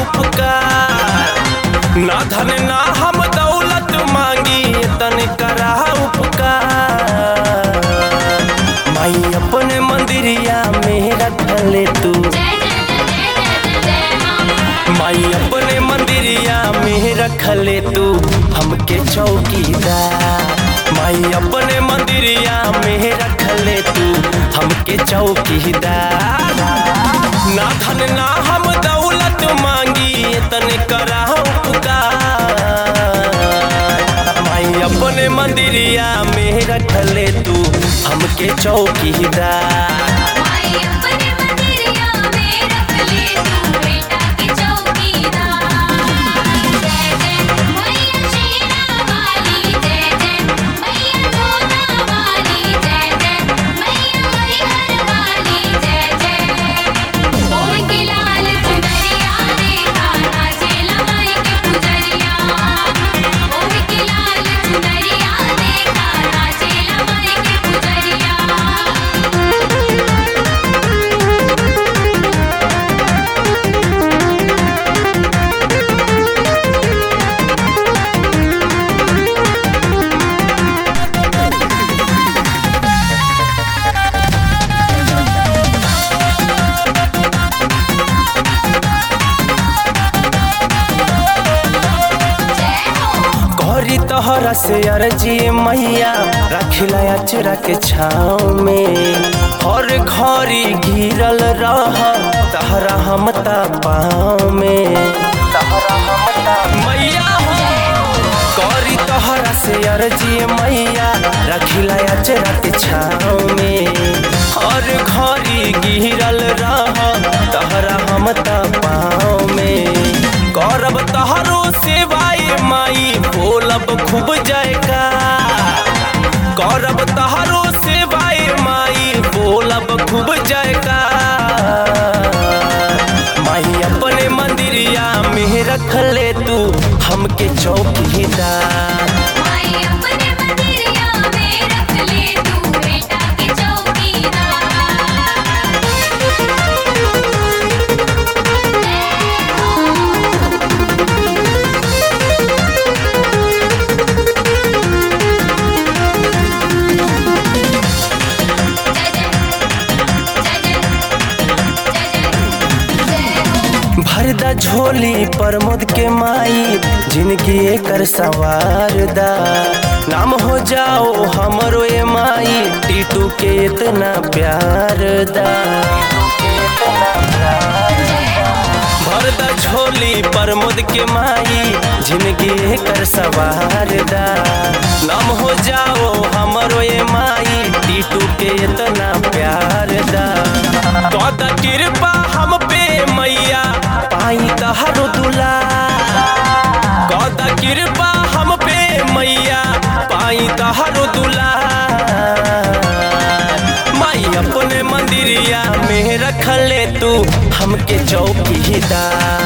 उपकार ना धन ना हम दौलत मांगी तन करा उपकार माई अपने मंदिरिया में रखले तू जय जय जय जय जय जय माँ माई अपने मंदिरिया में रखले तू हमके चौकीदार माई अपने मंदिरिया में रखले तू हमके चौकीदार ना धन ना हम दौलत मांगी तन करा उपकार माई अपने मंदिरिया में रखले तू हमके चौकीदार माई अपने मंदिरिया में रख ले तू बेटा के चौकीदार जय जय मैया शेरा वाली जय जय मैया जोता वाली जय जय मैया हरिहर वाली जय जय ओढ़ के लाल चुनरिया देखा नाचेला माई के पुजरिया ओढ़ के लाल चुनरिया देखा नाचेला माई के पुजरिया जय हो गौरी तोहरा से अर्जी मैया रखिला अचरा के छाँव में हर घड़ी घिरल रह तहरा हम ता पाँव में तहरा हम ता मैया हो गौरी तोहरा से अर्जी मैया रखिला अचरा के छाँव में हर घड़ी घिरल रह तहरा हम ता पाँव में गौरव तहरो सेवाए माई बोलब खूब जाएगा गौरव तहरो सेवाए माई बोलब खूब जाएगा माई अपने मंदिरिया में रख ले तू हमके चौकीदार माई अपने मंदिरिया में रख ले तू बेटा के चौकीदार जय जय जय जय जय जय जय हो भरदा झोली प्रमोद के माई जिनकी एकर सवार दा नाम हो जाओ हमरो ए माई टीटू के इतना प्यार दा भरदा झोली प्रमोद के माई जिनकी एकर सवार दा नाम हो जाओ हमरो ए माई टीटू के इतना प्यार दा कद कृपा हम पे मैया पाई तहरो दुला कद कृपा हम पे मैया पाई तहरो दुला माई अपने मंदिरिया में रख ले तू हमके चौकीदार